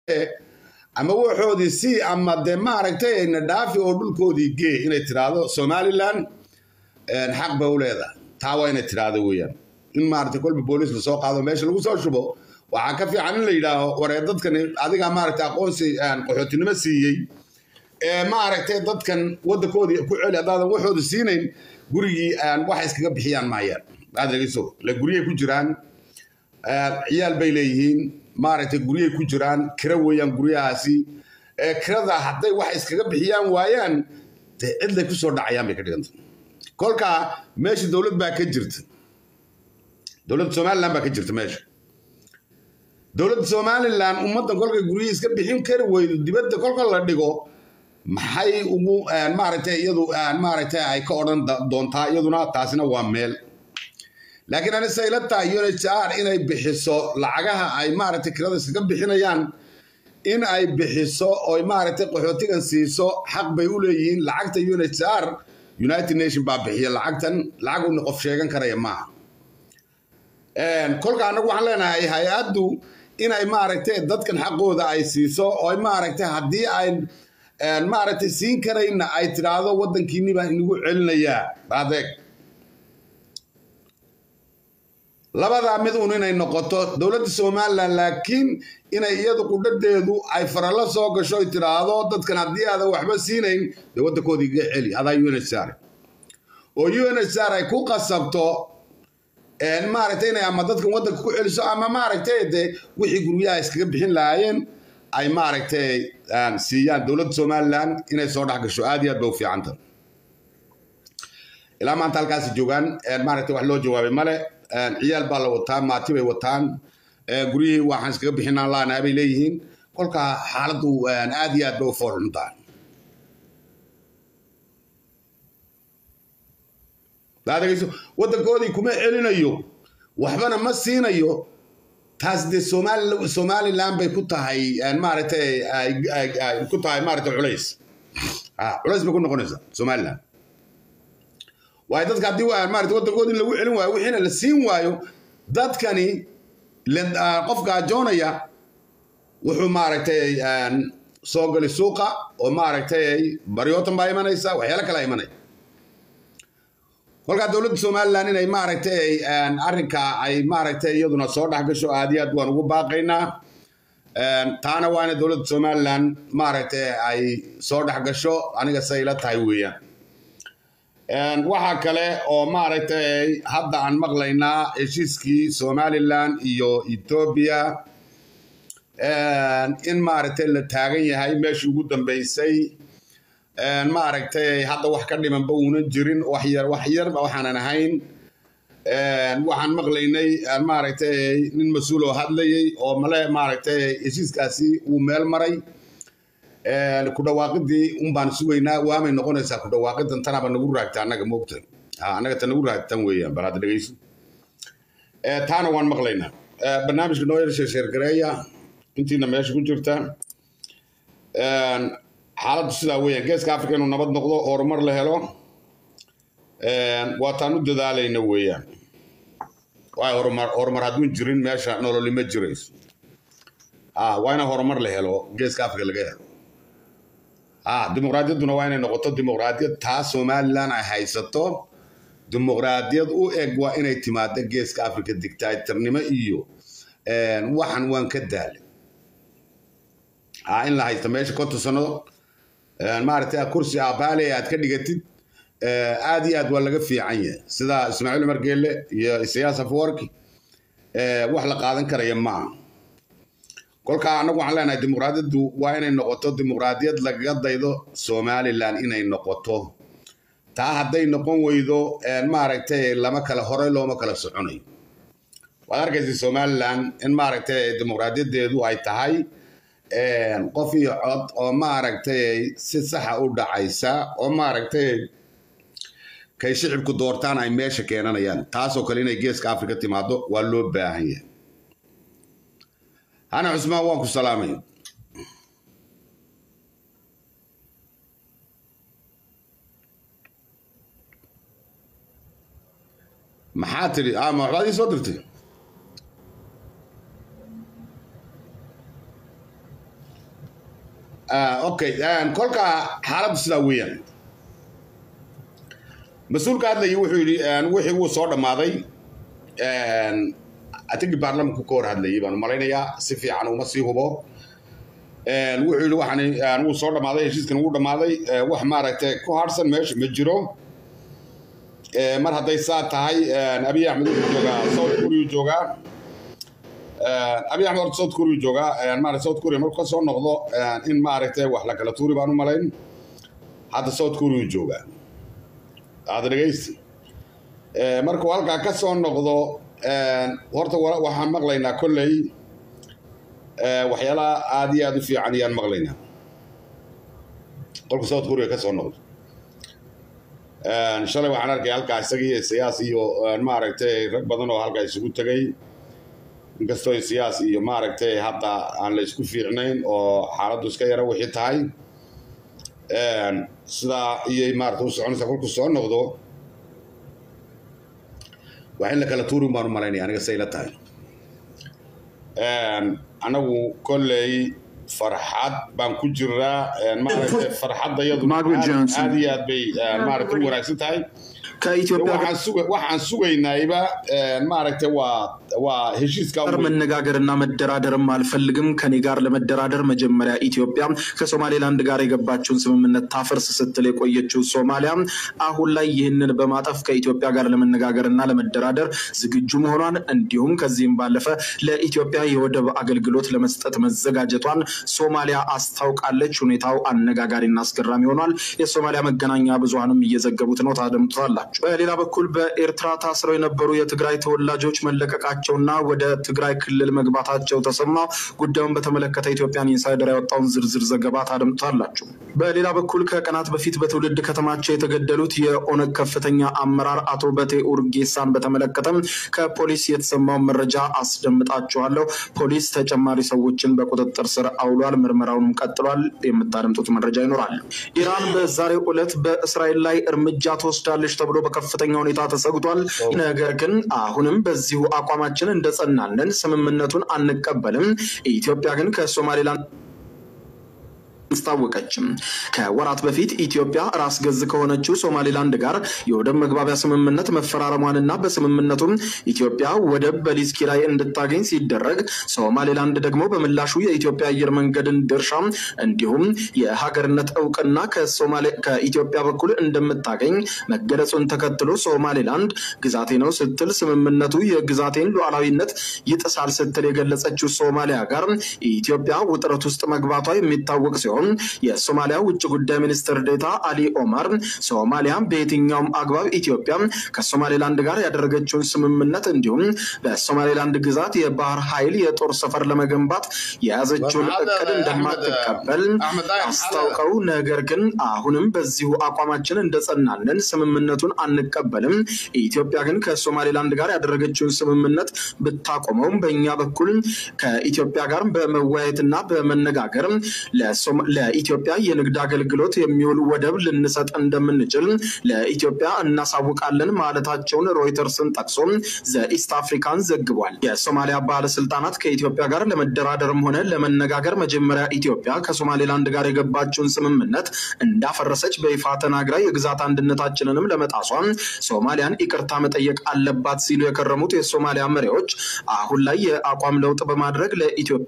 ama waxoodii si ama dee maaragtay na dhaafi oo dhulkoodii gee inay tiraahdo somaliland xaq bay u leedahay taa waa inay tiraahdo weeyaan in maaragtay kolba booliis lasoo qaado meesha lagu soo shubo waxaa ka fiican in la yidhaaho waree dadkani adigaa maaragtay aqoonsi qaxootinimo siiyey ee maaragtay dadkan waddankoodii ku celi haddaadan waxooda siinayn gurigii waxa iskaga bixiyaan maayaan aad dhegeyso le guryay ku jiraan ciyaal bay leeyihiin maaragtay guryay ku jiraan kira weeyaan guryahaasi kirada hadday wax iskaga bixiyaan waayaan dee cidlay kusoo dhacayaan bay ka dhiganta kolkaa meesha dowlad baa ka jirta dowladda somaliland baa ka jirta meesha dowladda somaliland ummaddan kolkay guryihii iska bixin kari weydo dibadda kolka la dhigo maxay ugu maaragtay iyadu maaragtay ay ka odhan doontaa iyaduna taasina waa meel laakiin anise ila tahay unhr inay bixiso lacagaha ay maaragtay kirada iskaga bixinayaan in ay bixiso oy maaragtay qaxootigan siiso xaq bay u leeyihiin lacagta unhr united nation baa bixiya lacagtan lacag una qof sheegan karaya maaha kolka annagu waxaan leenahay hay-addu inay maaragtay dadkan xaqooda ay siiso oo maaragtay haddii ay maaragtay siin karayna ay tidhaahdo waddankiinni baan inagu celinayaa adeeg labadaa mid un inay noqoto dowladda somaliland laakiin inay iyadu qudhadeedu ay farallo soo gasho ay tidhaahdo dadkan haddii aadan waxba siinayn dee waddankoodii iga celi adaa unhr oo unhr ay ku qasabto maaragtay inay ama dadkan waddanka ku celiso ama maaragtay dee wixii guryaha iskaga bixin lahaayeen ay maaragtay siiyaan dowladda somaliland inay soo dhex gasho aad iyo aad ba u fiicanta ilaa maanta halkaasi joogaan maaragtay wax loo jawaabay male ciyaal baa la wataa maati bay wataan guryihii waxaan iskaga bixinaan laanaa bay leeyihiin kolkaa xaaladdu aad iyo aad bay u foolxuntaa adegeyso waddankoodii kuma celinayo waxbana ma siinayo taas dee somaliland bay ku tahay maaragtay ku tahay maaragtay culays culays bay ku noqonaysaa somaliland waayo dadka haddii maarata waddankoodi in lagu celin waayo wixiina la siin waayo dadkani qofka ajoonaya wuxuu maaragtay soo gali suuqa oo maaragtay baryootan baa imanaysa waxyaalo kale imanaya kolkaa dowladda somaliland inay maaragtay arrinka ay maaragtay iyaduna soo dhex gasho aad iyo aad waan ugu baaqaynaa taana waa inay dowladda somaliland maaragtay ay soo dhex gasho aniga say ila tahay weeyaan waxaa kale oo maaragtay hadda aan maqlaynaa heshiiskii somaliland iyo etoobiya in maaragtay la taagan yahay meeshii ugu dambeysay maaragtay hadda wax ka dhimanba uunan jirin waxyar waxyarba waxaanan ahayn waxaan maqlaynay maaragtay nin mas-uul oo hadlayay oo male maaragtay heshiiskaasi uu meel maray ku dhawaaqidii un baan sugaynaa waamay noqonaysaa ku dhawaaqidan tanaba nagu raagta annaga moogta annaga ta nagu raagtan weeyaan bal hadda dhegeyso taana waan maqlaynaa barnaamijka noo yar sheersheergareeya intiina meesha ku jirta xaaladdu sidaa weeyaan geeska africa inuu nabad noqdo horumar la helo waataan u dadaalayna weeyaan waay horumar horumar hadduun jirin meesha nololi ma jirayso waa ina horumar la helo geeska africa laga helo dimuqraadiyadduna waa inay noqoto dimuqraadiyad taa somaliland ay haysato dimuqraadiyad u eg waa inay timaado geeska africa dictatornimo iyo waxan waan ka daalay in la haysto meesha konton sano maaragtay kursi abaale aad ka dhigatid aad iyo aad waa laga fiican yahay sida ismaaciil umar geelle iyo isayaas afwarki wax la qaadan karaya maaha kolkaa annagu waxaan leenahay dimuqraadiyaddu waa inay noqoto dimuqraadiyad lagaga daydo somaliland inay noqoto taa hadday noqon weydo maaragtay lama kala horey looma kala soconayo waad arkaysa somaliland in maaragtay dimuqraadiyadeedu ay tahay qof iyo cod oo maaragtay si saxa u dhacaysa oo maaragtay kay shicibku doortaan ay meesha keenanayaan taasoo kale inay geeska africa timaado waa loo baahan yahay hana cusmaan waan ku salaamay maxaa tidhi ama waxbaad ii soo dirtay okay kolka xaaladdu sidaa weeyaan mas-uulka hadlayay wuxuu yidhi wixii wuu soo dhammaaday atigii baarlamanku ka hor hadlayay baan malaynayaa si fiican uma sii hubo wuxuu yidhi waxaan wuu soo dhammaaday heshiiskan wuu dhammaaday wax maaragtay ku harsan meesha ma jiro mar hadday saa tahay abiy axmed wuxuu joogaa south korea joogaa abiy axmed horta south korea joogaa maarata south korea markuu ka soo noqdo in maaragtay wax la kala tuuri baan u malayn hadda south korea joogaa aada dhegaysi markuu halkaa ka soo noqdo horta waxaan maqlaynaa kolley waxyaalaha aada iyo aada u fiican ayaan maqlaynaa qolka south korea ka soo noqdo shalay waxaan arkay halkaa isagii siyaas iyo maaragtay rag badan oo halkaa isugu tegay inkastoo siyaas iyo maaragtay hadda aan la isku fiicnayn oo xaaladdu iska yara wixii tahay sidaa iyay maarata u soconaysaa kolku soo noqdo wax in la kala tuurin baan u malaynaya aniga say la tahay anagu kolley farxad baan ku jiraa maaragtay farxadda iyadu aad iyo aad bay maaragtay u wanaagsan tahay waxaan sugaynayba maaragtay waa waa heshiiska መነጋገርና መደራደርም አልፈልግም። ከኔ ጋር ለመደራደር መጀመሪያ ኢትዮጵያ ከሶማሌላንድ ጋር የገባችውን ስምምነት ታፈርስ ስትል የቆየችው ሶማሊያ አሁን ላይ ይህንን በማጠፍ ከኢትዮጵያ ጋር ለመነጋገርና ለመደራደር ዝግጁ መሆኗን እንዲሁም ከዚህም ባለፈ ለኢትዮጵያ የወደብ አገልግሎት ለመስጠት መዘጋጀቷን ሶማሊያ አስታውቃለች። ሁኔታው አነጋጋሪና አስገራሚ ሆኗል። የሶማሊያ መገናኛ ብዙሃንም እየዘገቡት ነው። ታደምጡታላችሁ። በሌላ በኩል በኤርትራ ታስረው የነበሩ የትግራይ ተወላጆች መለቀቃቸውና ወደ ትግራይ ክልል መግባታቸው ተሰማ። ጉዳዩን በተመለከተ ኢትዮጵያን ኢንሳይደር ያወጣውን ዝርዝር ዘገባ ታደምጡታላችሁ። በሌላ በኩል ከቀናት በፊት በትውልድ ከተማቸው የተገደሉት የኦነግ ከፍተኛ አመራር አቶ በቴ ኡርጌሳን በተመለከተም ከፖሊስ የተሰማውን መረጃ አስደምጣችኋለሁ። ፖሊስ ተጨማሪ ሰዎችን በቁጥጥር ስር አውሏል። ምርመራውንም ቀጥሏል። የምታደምጡት መረጃ ይኖራል። ኢራን በዛሬው ዕለት በእስራኤል ላይ እርምጃ ትወስዳለች ተብሎ በከፍተኛ ሁኔታ ተሰግቷል። ነገር ግን አሁንም በዚሁ አቋማችን እንደጸናለን፣ ስምምነቱን አንቀበልም። ኢትዮጵያ ግን ከሶማሌላንድ አስታወቀችም። ከወራት በፊት ኢትዮጵያ ራስ ገዝ ከሆነችው ሶማሌላንድ ጋር የወደብ መግባቢያ ስምምነት መፈራረሟንና በስምምነቱም ኢትዮጵያ ወደብ በሊዝ ኪራይ እንድታገኝ ሲደረግ ሶማሌላንድ ደግሞ በምላሹ የኢትዮጵያ አየር መንገድን ድርሻ እንዲሁም የሀገርነት እውቅና ከኢትዮጵያ በኩል እንደምታገኝ መገለጹን ተከትሎ ሶማሌላንድ ግዛቴ ነው ስትል ስምምነቱ የግዛቴን ሉዓላዊነት ይጥሳል ስትል የገለጸችው ሶማሊያ ጋር ኢትዮጵያ ውጥረት ውስጥ መግባቷ የሚታወቅ ሲሆን የሶማሊያ ውጭ ጉዳይ ሚኒስትር ዴታ አሊ ኦማር ሶማሊያ በየትኛውም አግባብ ኢትዮጵያ ከሶማሌላንድ ጋር ያደረገችውን ስምምነት እንዲሁም በሶማሌላንድ ግዛት የባህር ኃይል የጦር ሰፈር ለመገንባት የያዘችውን እቅድ እንደማትቀበል አስታውቀው፣ ነገር ግን አሁንም በዚሁ አቋማችን እንደጸናለን፣ ስምምነቱን አንቀበልም። ኢትዮጵያ ግን ከሶማሌላንድ ጋር ያደረገችውን ስምምነት ብታቆመውም በእኛ በኩል ከኢትዮጵያ ጋር በመወያየትና በመነጋገር ለኢትዮጵያ የንግድ አገልግሎት የሚውል ወደብ ልንሰጥ እንደምንችል ለኢትዮጵያ እናሳውቃለን ማለታቸውን ሮይተርስን ጠቅሶ ዘኢስት አፍሪካን ዘግቧል። የሶማሊያ ባለስልጣናት ከኢትዮጵያ ጋር ለመደራደርም ሆነ ለመነጋገር መጀመሪያ ኢትዮጵያ ከሶማሌላንድ ጋር የገባችውን ስምምነት እንዳፈረሰች በይፋ ተናግራ የግዛት አንድነታችንንም ለመጣሷ ሶማሊያን ይቅርታ መጠየቅ አለባት ሲሉ የከረሙት የሶማሊያ መሪዎች አሁን ላይ የአቋም ለውጥ በማድረግ ለኢትዮጵያ